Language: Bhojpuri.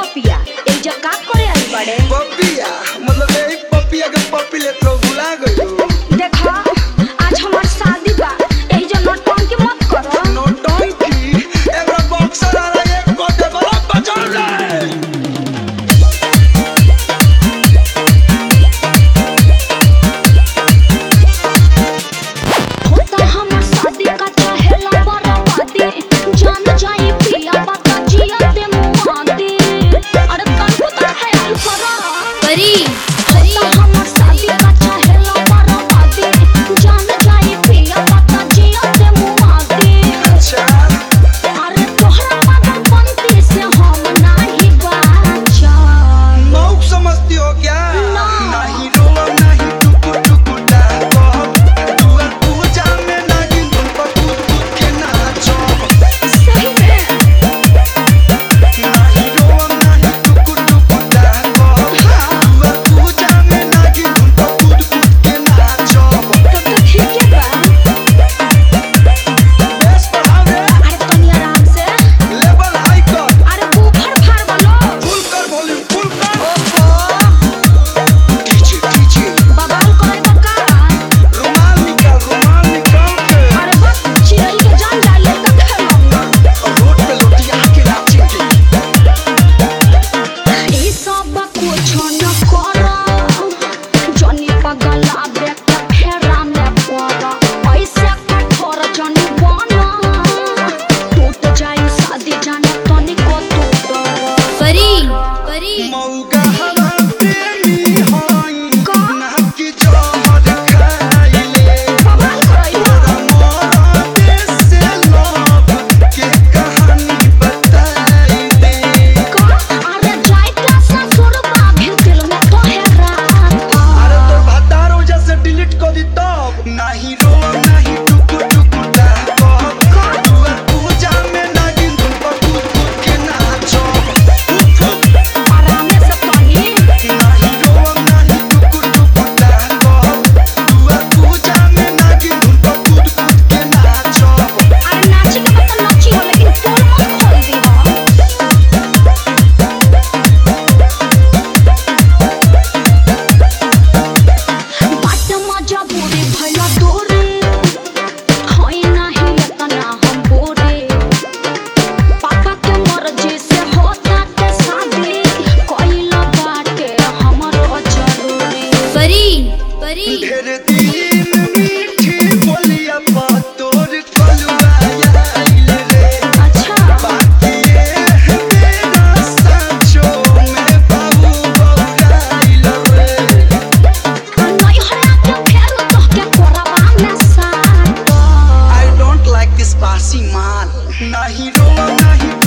पपिया एजा का करे आई बड़े पपिया मतलब यही पपिया के पपी ले तो भुला गयो देखा आज हमार शादी बा एजा नौटंकी मत करो नौटंकी एगो बॉक्सर आ रहा है को दे बड़ा बचा ले होता हमार शादी का चाहेला बराबादी जान जाई पिया बाता जिया दे मुआदी अरे तन को तो ख्याल करो परी होता हमार शादी का चाहेला बराबादी जान जाई पिया बाता जिया दे मुआदी अच्छा अरे तोहरा पागल बनती से हम नाही बाचल मौक समझती हो क्या ना। नहीं रो नहीं टुकु टुकु डाको दुआ पूजा में नहीं धुन पर कूद कूद के नाचो सही में नहीं रो नहीं टुकु टुकु डाको दुआ पूजा में नहीं धुन पर कूद कूद के नाचो तब तो ठीक है बा बेस बढ़ावे अरे तनी आराम से लेवल हाई कर अरे बूफर फाड़ बोलो फुल कर वॉल्यूम फुल कर डीजे डीजे बवाल करे तो का रुमाल निकाल रुमाल निकाल के अरे बस चिड़ै के जान डाले तक खेलूंगा रोड पे लोटिया के नाचेंगे ई सब कुछ न करो जनी पगला बेटा फेरा में पड़ा ऐसे कठोर जनी बना टूट जाई शादी जाने तनी को तू डरो परी परी मौका हवा प्रेमी होई का? ना कि जोहर खाइले बवाल करई तोरा मोरा देश से लव के कहानी बताई दे का अरे जाई का ससुर बाभी दिल में तो है रात अरे तोर भतारो जैसे डिलीट कर दी तब नहीं रो नहीं टुकु टुकु डाको दुआ पूजा में नहीं धुन पर कूद कूद के नाचो फुक फुक आराम से तनी नहीं रो नहीं टुकु टुकु डाको दुआ पूजा में नहीं धुन पर कूद कूद के नाचो अरे नाची के बता नाची हो लेकिन पोल मत खोल दी हो बाट मजा बुरी भैया तोरे होई नाही इतना हम बोरे पापा के मर्जी से होता के शादी कोइला बाटे हमरो जरूरी परी परी ढेर दिन मीठी बोलिया पा तोर कलुआ आइल रे अच्छा बाकी ये है मेरा सांचो में बाबू बौराइल रे नहीं हरा के फेर तो के कोरबा में साटो I don't like this बासी माल नहीं रो नहीं